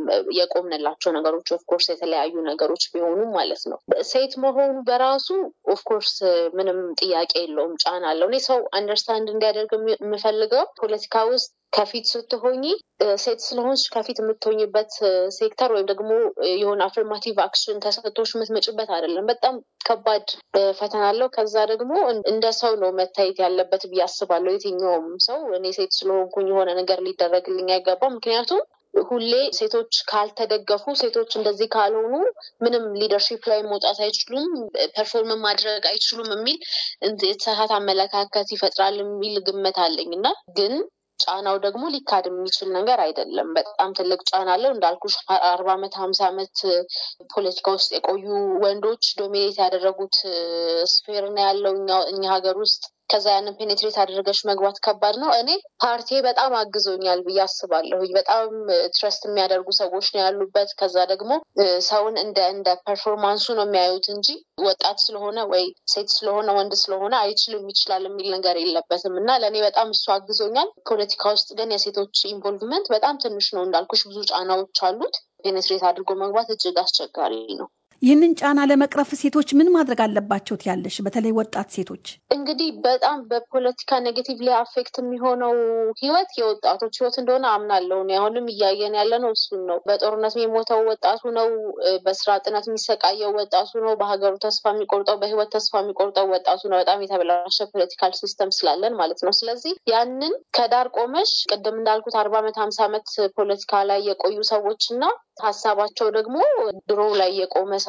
የቆምንላቸው ነገሮች ኦፍኮርስ የተለያዩ ነገሮች ቢሆኑም ማለት ነው። ሴት መሆኑ በራሱ ኦፍኮርስ ምንም ጥያቄ የለውም፣ ጫና አለው። እኔ ሰው አንደርስታንድ እንዲያደርግ የምፈልገው ፖለቲካ ውስጥ ከፊት ስትሆኝ ሴት ስለሆንሽ ከፊት የምትሆኝበት ሴክተር ወይም ደግሞ የሆነ አፍርማቲቭ አክሽን ተሰጥቶሽ የምትመጭበት አይደለም። በጣም ከባድ ፈተና አለው። ከዛ ደግሞ እንደ ሰው ነው መታየት ያለበት ብዬ አስባለሁ። የትኛውም ሰው እኔ ሴት ስለሆንኩኝ የሆነ ነገር ሊደረግልኝ አይገባም። ምክንያቱም ሁሌ ሴቶች ካልተደገፉ፣ ሴቶች እንደዚህ ካልሆኑ ምንም ሊደርሺፕ ላይ መውጣት አይችሉም፣ ፐርፎርም ማድረግ አይችሉም የሚል የተሳሳተ አመለካከት ይፈጥራል የሚል ግምት አለኝ እና ግን ጫናው ደግሞ ሊካድ የሚችል ነገር አይደለም። በጣም ትልቅ ጫና አለው እንዳልኩሽ አርባ ዓመት ሀምሳ ዓመት ፖለቲካ ውስጥ የቆዩ ወንዶች ዶሚኔት ያደረጉት ስፌር ነው ያለው እኛ ሀገር ውስጥ። ከዛ ያንን ፔኔትሬት አድርገሽ መግባት ከባድ ነው። እኔ ፓርቲ በጣም አግዞኛል ብዬ አስባለሁ። በጣም ትረስት የሚያደርጉ ሰዎች ነው ያሉበት። ከዛ ደግሞ ሰውን እንደ እንደ ፐርፎርማንሱ ነው የሚያዩት እንጂ ወጣት ስለሆነ ወይ ሴት ስለሆነ ወንድ ስለሆነ አይችልም ይችላል የሚል ነገር የለበትም እና ለእኔ በጣም እሱ አግዞኛል። ፖለቲካ ውስጥ ግን የሴቶች ኢንቮልቭመንት በጣም ትንሽ ነው እንዳልኩሽ፣ ብዙ ጫናዎች አሉት። ፔኔትሬት አድርጎ መግባት እጅግ አስቸጋሪ ነው። ይህንን ጫና ለመቅረፍ ሴቶች ምን ማድረግ አለባቸው ትያለሽ? በተለይ ወጣት ሴቶች እንግዲህ በጣም በፖለቲካ ኔጌቲቭሊ አፌክት የሚሆነው ህይወት የወጣቶች ህይወት እንደሆነ አምናለሁ። አሁንም እያየን ያለ ነው እሱን ነው። በጦርነት የሚሞተው ወጣቱ ነው። በስራ ጥነት የሚሰቃየው ወጣቱ ነው። በሀገሩ ተስፋ የሚቆርጠው በህይወት ተስፋ የሚቆርጠው ወጣቱ ነው። በጣም የተበላሸ ፖለቲካል ሲስተም ስላለን ማለት ነው። ስለዚህ ያንን ከዳር ቆመሽ ቅድም እንዳልኩት አርባ ዓመት ሀምሳ ዓመት ፖለቲካ ላይ የቆዩ ሰዎች እና ሀሳባቸው ደግሞ ድሮ ላይ የቆመ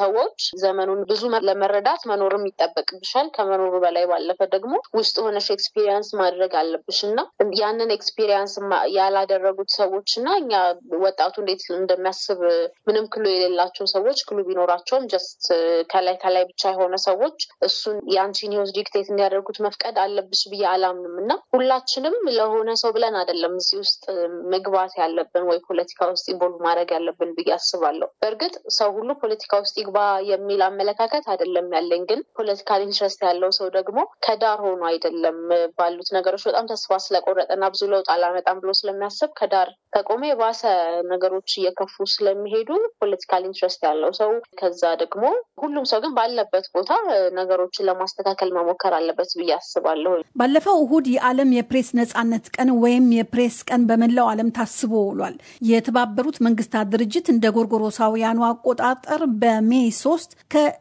ሰዎች ዘመኑን ብዙ ለመረዳት መኖርም ይጠበቅብሻል። ከመኖሩ በላይ ባለፈ ደግሞ ውስጥ ሆነሽ ኤክስፒሪየንስ ማድረግ አለብሽ እና ያንን ኤክስፒሪየንስ ያላደረጉት ሰዎች እና እኛ ወጣቱ እንዴት እንደሚያስብ ምንም ክሉ የሌላቸው ሰዎች ክሉ ቢኖራቸውም ጀስት ከላይ ከላይ ብቻ የሆነ ሰዎች እሱን የአንቺን ህይወት ዲክቴት እንዲያደርጉት መፍቀድ አለብሽ ብዬ አላምንም እና ሁላችንም ለሆነ ሰው ብለን አይደለም እዚህ ውስጥ መግባት ያለብን ወይ ፖለቲካ ውስጥ ኢንቮልቭ ማድረግ ያለብን ብዬ አስባለሁ። በእርግጥ ሰው ሁሉ ፖለቲካ ውስጥ ይግባ የሚል አመለካከት አይደለም ያለኝ። ግን ፖለቲካል ኢንትረስት ያለው ሰው ደግሞ ከዳር ሆኖ አይደለም ባሉት ነገሮች በጣም ተስፋ ስለቆረጠና ብዙ ለውጥ አላመጣም ብሎ ስለሚያስብ ከዳር ከቆመ የባሰ ነገሮች እየከፉ ስለሚሄዱ ፖለቲካል ኢንትረስት ያለው ሰው ከዛ ደግሞ ሁሉም ሰው ግን ባለበት ቦታ ነገሮችን ለማስተካከል መሞከር አለበት ብዬ አስባለሁ። ባለፈው እሁድ የዓለም የፕሬስ ነጻነት ቀን ወይም የፕሬስ ቀን በመላው ዓለም ታስቦ ውሏል። የተባበሩት መንግስታት ድርጅት እንደ ጎርጎሮሳውያኑ አቆጣጠር በሜይ 3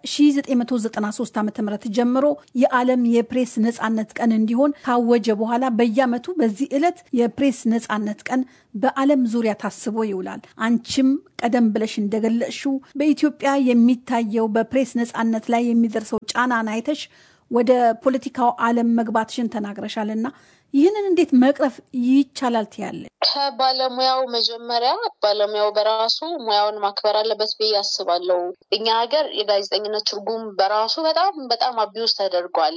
ከ1993 ዓ ም ጀምሮ የዓለም የፕሬስ ነጻነት ቀን እንዲሆን ካወጀ በኋላ በየዓመቱ በዚህ ዕለት የፕሬስ ነጻነት ቀን በዓለም ዙሪያ ታስቦ ይውላል። አንቺም ቀደም ብለሽ እንደገለጽሽው በኢትዮጵያ የሚታየው በፕሬስ ነጻነት ላይ የሚደርሰው ጫናን አይተሽ ወደ ፖለቲካው ዓለም መግባትሽን ተናግረሻልና ይህንን እንዴት መቅረፍ ይቻላል ትያለሽ? ከባለሙያው መጀመሪያ ባለሙያው በራሱ ሙያውን ማክበር አለበት ብዬ አስባለሁ። እኛ ሀገር የጋዜጠኝነት ትርጉም በራሱ በጣም በጣም አቢውስ ተደርጓል።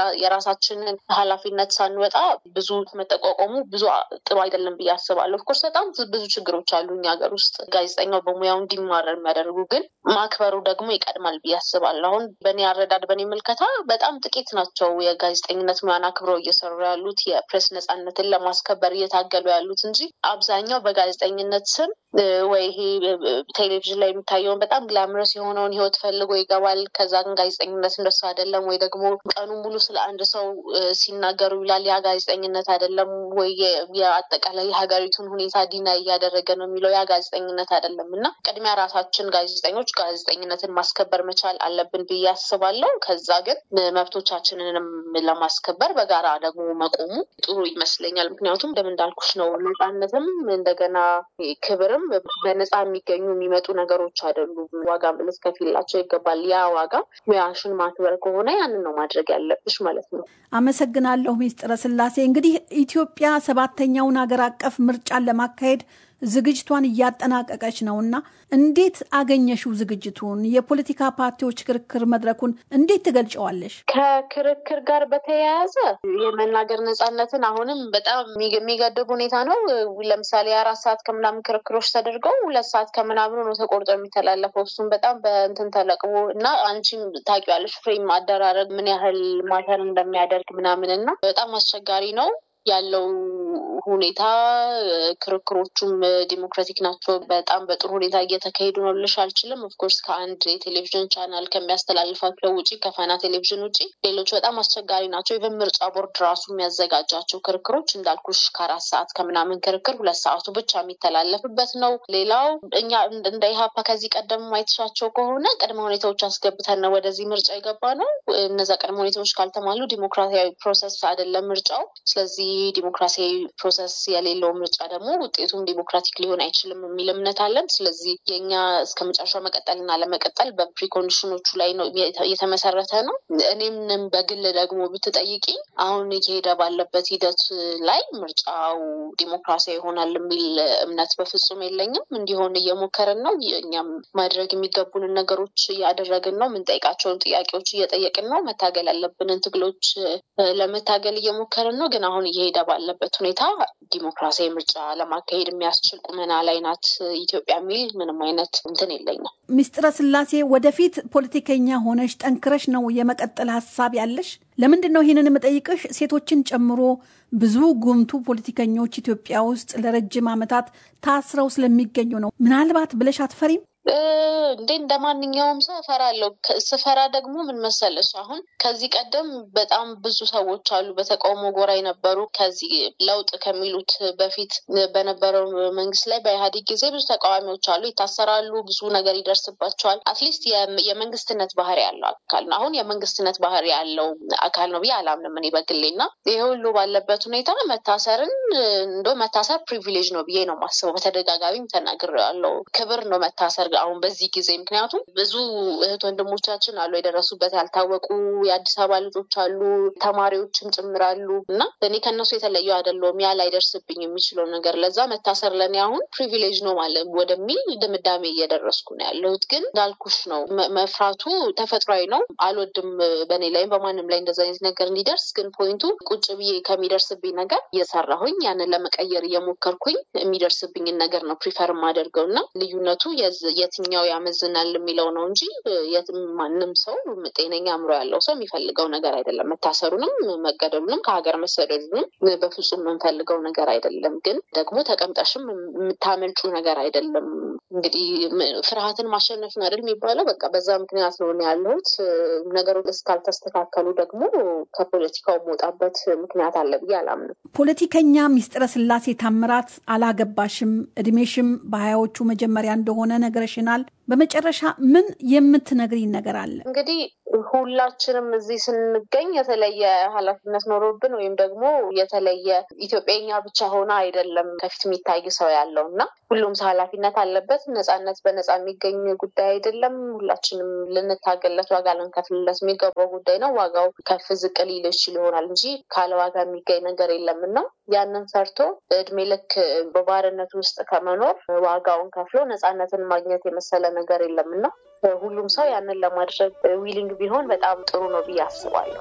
የራሳችንን ኃላፊነት ሳንወጣ ብዙ መጠቋቋሙ ብዙ ጥሩ አይደለም ብዬ አስባለሁ። ኦፍኮርስ በጣም ብዙ ችግሮች አሉ እኛ ሀገር ውስጥ ጋዜጠኛው በሙያው እንዲማረር የሚያደርጉ ግን ማክበሩ ደግሞ ይቀድማል ብዬ አስባለሁ። አሁን በእኔ አረዳድ በእኔ ምልከታ በጣም ጥቂት ናቸው የጋዜጠኝነት ሙያን አክብረው እየሰሩ ያሉት የፕሬስ ነጻነትን ለማስከበር እየታገሉ ያሉት እንጂ አብዛኛው በጋዜጠኝነት ስም ወይ ይሄ ቴሌቪዥን ላይ የሚታየውን በጣም ግላምረስ የሆነውን ህይወት ፈልጎ ይገባል። ከዛ ግን ጋዜጠኝነት እንደሱ አይደለም። ወይ ደግሞ ቀኑ ሙሉ ስለ አንድ ሰው ሲናገሩ ይላል። ያ ጋዜጠኝነት አይደለም። ወይ የአጠቃላይ የሀገሪቱን ሁኔታ ዲና እያደረገ ነው የሚለው ያ ጋዜጠኝነት አይደለም እና ቅድሚያ ራሳችን ጋዜጠኞች ጋዜጠኝነትን ማስከበር መቻል አለብን ብዬ አስባለሁ። ከዛ ግን መብቶቻችንንም ለማስከበር በጋራ ደግሞ መቆሙ ጥሩ ይመስለኛል። ምክንያቱም እንደምን እንዳልኩሽ ነው ነጻነትም እንደገና ክብርም በነፃ የሚገኙ የሚመጡ ነገሮች አይደሉም። ዋጋ ልትከፍይላቸው ይገባል። ያ ዋጋ ሙያሽን ማክበር ከሆነ ያንን ነው ማድረግ ያለብሽ ማለት ነው። አመሰግናለሁ ሚስጥረ ስላሴ። እንግዲህ ኢትዮጵያ ሰባተኛውን ሀገር አቀፍ ምርጫን ለማካሄድ ዝግጅቷን እያጠናቀቀች ነው እና እንዴት አገኘሽው ዝግጅቱን? የፖለቲካ ፓርቲዎች ክርክር መድረኩን እንዴት ትገልጨዋለሽ? ከክርክር ጋር በተያያዘ የመናገር ነጻነትን አሁንም በጣም የሚገድብ ሁኔታ ነው። ለምሳሌ የአራት ሰዓት ከምናምን ክርክሮች ተደርገው ሁለት ሰዓት ከምናምኑ ነው ተቆርጦ የሚተላለፈው። እሱም በጣም በእንትን ተለቅሞ እና አንቺም ታውቂዋለሽ ፍሬም አደራረግ ምን ያህል ማተር እንደሚያደርግ ምናምን እና በጣም አስቸጋሪ ነው ያለው ሁኔታ ክርክሮቹም ዲሞክራቲክ ናቸው። በጣም በጥሩ ሁኔታ እየተካሄዱ ነው ልሽ አልችልም። ኦፍኮርስ ከአንድ የቴሌቪዥን ቻናል ከሚያስተላልፋቸው ውጭ ከፋና ቴሌቪዥን ውጭ ሌሎች በጣም አስቸጋሪ ናቸው። ኢቨን ምርጫ ቦርድ ራሱ የሚያዘጋጃቸው ክርክሮች እንዳልኩሽ ከአራት ሰዓት ከምናምን ክርክር ሁለት ሰዓቱ ብቻ የሚተላለፍበት ነው። ሌላው እኛ እንደ ኢህአፓ ከዚህ ቀደም ማየትሻቸው ከሆነ ቅድመ ሁኔታዎች አስገብተን ነው ወደዚህ ምርጫ የገባ ነው። እነዛ ቅድመ ሁኔታዎች ካልተሟሉ ዲሞክራሲያዊ ፕሮሰስ አይደለም ምርጫው። ስለዚህ ዲሞክራሲያዊ ፕሮሰስ የሌለው ምርጫ ደግሞ ውጤቱም ዲሞክራቲክ ሊሆን አይችልም የሚል እምነት አለን። ስለዚህ የኛ እስከ መጨረሻው መቀጠልና ለመቀጠል በፕሪኮንዲሽኖቹ ላይ ነው የተመሰረተ ነው። እኔም በግል ደግሞ ብትጠይቂ አሁን እየሄደ ባለበት ሂደት ላይ ምርጫው ዲሞክራሲያዊ ይሆናል የሚል እምነት በፍጹም የለኝም። እንዲሆን እየሞከርን ነው። እኛም ማድረግ የሚገቡንን ነገሮች እያደረግን ነው። የምንጠይቃቸውን ጥያቄዎች እየጠየቅን ነው። መታገል ያለብንን ትግሎች ለመታገል እየሞከርን ነው። ግን አሁን እየሄደ ባለበት ሁኔታ ዲሞክራሲያዊ ምርጫ ለማካሄድ የሚያስችል ቁመና ላይ ናት ኢትዮጵያ የሚል ምንም አይነት እንትን የለኝም። ሚስጥረ ስላሴ ወደፊት ፖለቲከኛ ሆነሽ ጠንክረሽ ነው የመቀጠል ሀሳብ ያለሽ? ለምንድን ነው ይህንን የምጠይቅሽ? ሴቶችን ጨምሮ ብዙ ጉምቱ ፖለቲከኞች ኢትዮጵያ ውስጥ ለረጅም ዓመታት ታስረው ስለሚገኙ ነው። ምናልባት ብለሽ አትፈሪም? እንዴ እንደ ማንኛውም ሰው እፈራለሁ። ስፈራ ደግሞ ምን መሰለሽ፣ አሁን ከዚህ ቀደም በጣም ብዙ ሰዎች አሉ በተቃውሞ ጎራ የነበሩ ከዚህ ለውጥ ከሚሉት በፊት በነበረው መንግስት ላይ በኢህአዴግ ጊዜ ብዙ ተቃዋሚዎች አሉ፣ ይታሰራሉ፣ ብዙ ነገር ይደርስባቸዋል። አትሊስት የመንግስትነት ባህሪ ያለው አካል ነው። አሁን የመንግስትነት ባህሪ ያለው አካል ነው ብዬ አላምንም እኔ በግሌ እና ይሄ ሁሉ ባለበት ሁኔታ መታሰርን እንደ መታሰር ፕሪቪሌጅ ነው ብዬ ነው የማስበው። በተደጋጋሚም ተናግሬያለሁ። ክብር ነው መታሰር አሁን በዚህ ጊዜ ምክንያቱም ብዙ እህት ወንድሞቻችን አሉ የደረሱበት ያልታወቁ የአዲስ አበባ ልጆች አሉ፣ ተማሪዎችም ጭምራሉ እና እኔ ከእነሱ የተለየው አይደለሁም ያ ላይደርስብኝ የሚችለው ነገር ለዛ መታሰር ለእኔ አሁን ፕሪቪሌጅ ነው ማለት ወደሚል ድምዳሜ እየደረስኩ ነው ያለሁት። ግን እንዳልኩሽ ነው መፍራቱ ተፈጥሯዊ ነው። አልወድም በእኔ ላይም በማንም ላይ እንደዚ አይነት ነገር እንዲደርስ። ግን ፖይንቱ ቁጭ ብዬ ከሚደርስብኝ ነገር እየሰራሁኝ ያንን ለመቀየር እየሞከርኩኝ የሚደርስብኝን ነገር ነው ፕሪፈር የማደርገው እና ልዩነቱ የትኛው ያመዝናል የሚለው ነው እንጂ ማንም ሰው ጤነኛ አእምሮ ያለው ሰው የሚፈልገው ነገር አይደለም። መታሰሩንም መገደሉንም ከሀገር መሰደዱንም በፍጹም የምንፈልገው ነገር አይደለም። ግን ደግሞ ተቀምጠሽም የምታመልጩ ነገር አይደለም። እንግዲህ ፍርሃትን ማሸነፍ ነው አይደል የሚባለው። በቃ በዛ ምክንያት ነው ያለሁት። ነገሮች እስካልተስተካከሉ ደግሞ ከፖለቲካው መውጣበት ምክንያት አለ ብዬ አላምንም። ፖለቲከኛ ሚስጥረ ስላሴ ታምራት አላገባሽም፣ እድሜሽም በሀያዎቹ መጀመሪያ እንደሆነ ነግረሽናል። በመጨረሻ ምን የምትነግሪኝ ነገር አለ? እንግዲህ ሁላችንም እዚህ ስንገኝ የተለየ ኃላፊነት ኖሮብን ወይም ደግሞ የተለየ ኢትዮጵያኛ ብቻ ሆነ አይደለም ከፊት የሚታይ ሰው ያለው እና ሁሉም ሰው ኃላፊነት አለበት። ነጻነት በነጻ የሚገኝ ጉዳይ አይደለም። ሁላችንም ልንታገለት ዋጋ ልንከፍልለት የሚገባው ጉዳይ ነው። ዋጋው ከፍ ዝቅ ሊል ይችል ይሆናል እንጂ ካለ ዋጋ የሚገኝ ነገር የለም እና ያንን ሰርቶ እድሜ ልክ በባርነት ውስጥ ከመኖር ዋጋውን ከፍሎ ነጻነትን ማግኘት የመሰለ ነገር የለም እና ሁሉም ሰው ያንን ለማድረግ ዊሊንግ ቢሆን በጣም ጥሩ ነው ብዬ አስባለሁ።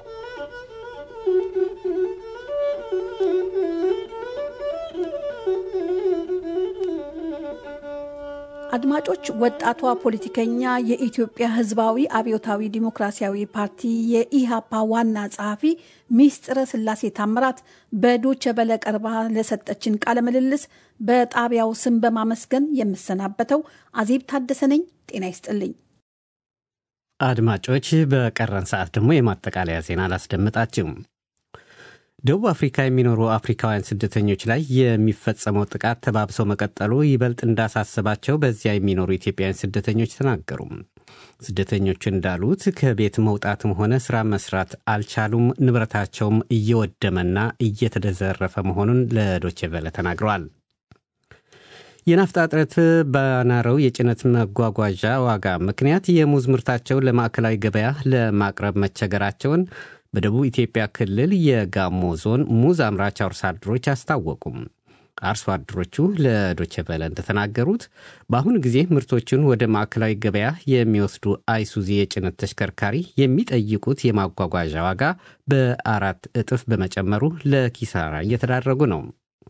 አድማጮች፣ ወጣቷ ፖለቲከኛ የኢትዮጵያ ሕዝባዊ አብዮታዊ ዲሞክራሲያዊ ፓርቲ የኢሃፓ ዋና ጸሐፊ ሚስጥረ ስላሴ ታምራት በዶቸ በለ ቀርባ ለሰጠችን ቃለ ምልልስ በጣቢያው ስም በማመስገን የምሰናበተው አዜብ ታደሰ ነኝ። ጤና ይስጥልኝ። አድማጮች፣ በቀረን ሰዓት ደግሞ የማጠቃለያ ዜና አላስደምጣችሁም። ደቡብ አፍሪካ የሚኖሩ አፍሪካውያን ስደተኞች ላይ የሚፈጸመው ጥቃት ተባብሰው መቀጠሉ ይበልጥ እንዳሳሰባቸው በዚያ የሚኖሩ ኢትዮጵያውያን ስደተኞች ተናገሩ። ስደተኞቹ እንዳሉት ከቤት መውጣትም ሆነ ስራ መስራት አልቻሉም። ንብረታቸውም እየወደመና እየተዘረፈ መሆኑን ለዶቼ ቬለ ተናግረዋል። የናፍጣ እጥረት በናረው የጭነት መጓጓዣ ዋጋ ምክንያት የሙዝ ምርታቸውን ለማዕከላዊ ገበያ ለማቅረብ መቸገራቸውን በደቡብ ኢትዮጵያ ክልል የጋሞ ዞን ሙዝ አምራች አርሶ አደሮች አስታወቁም። አርሶ አደሮቹ ለዶቸበለ እንደተናገሩት በአሁኑ ጊዜ ምርቶቹን ወደ ማዕከላዊ ገበያ የሚወስዱ አይሱዚ የጭነት ተሽከርካሪ የሚጠይቁት የማጓጓዣ ዋጋ በአራት እጥፍ በመጨመሩ ለኪሳራ እየተዳረጉ ነው።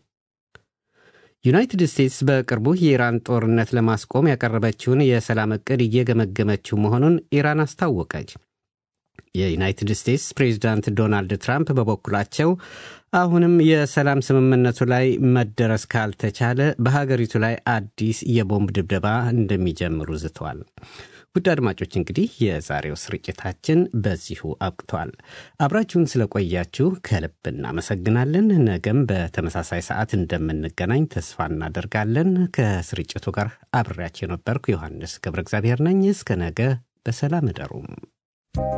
ዩናይትድ ስቴትስ በቅርቡ የኢራን ጦርነት ለማስቆም ያቀረበችውን የሰላም ዕቅድ እየገመገመችው መሆኑን ኢራን አስታወቀች። የዩናይትድ ስቴትስ ፕሬዚዳንት ዶናልድ ትራምፕ በበኩላቸው አሁንም የሰላም ስምምነቱ ላይ መደረስ ካልተቻለ በሀገሪቱ ላይ አዲስ የቦምብ ድብደባ እንደሚጀምሩ ዝተዋል። ውድ አድማጮች እንግዲህ የዛሬው ስርጭታችን በዚሁ አብቅቷል። አብራችሁን ስለቆያችሁ ከልብ እናመሰግናለን። ነገም በተመሳሳይ ሰዓት እንደምንገናኝ ተስፋ እናደርጋለን። ከስርጭቱ ጋር አብሬያቸው የነበርኩ ዮሐንስ ገብረ እግዚአብሔር ነኝ። እስከ ነገ በሰላም እደሩም።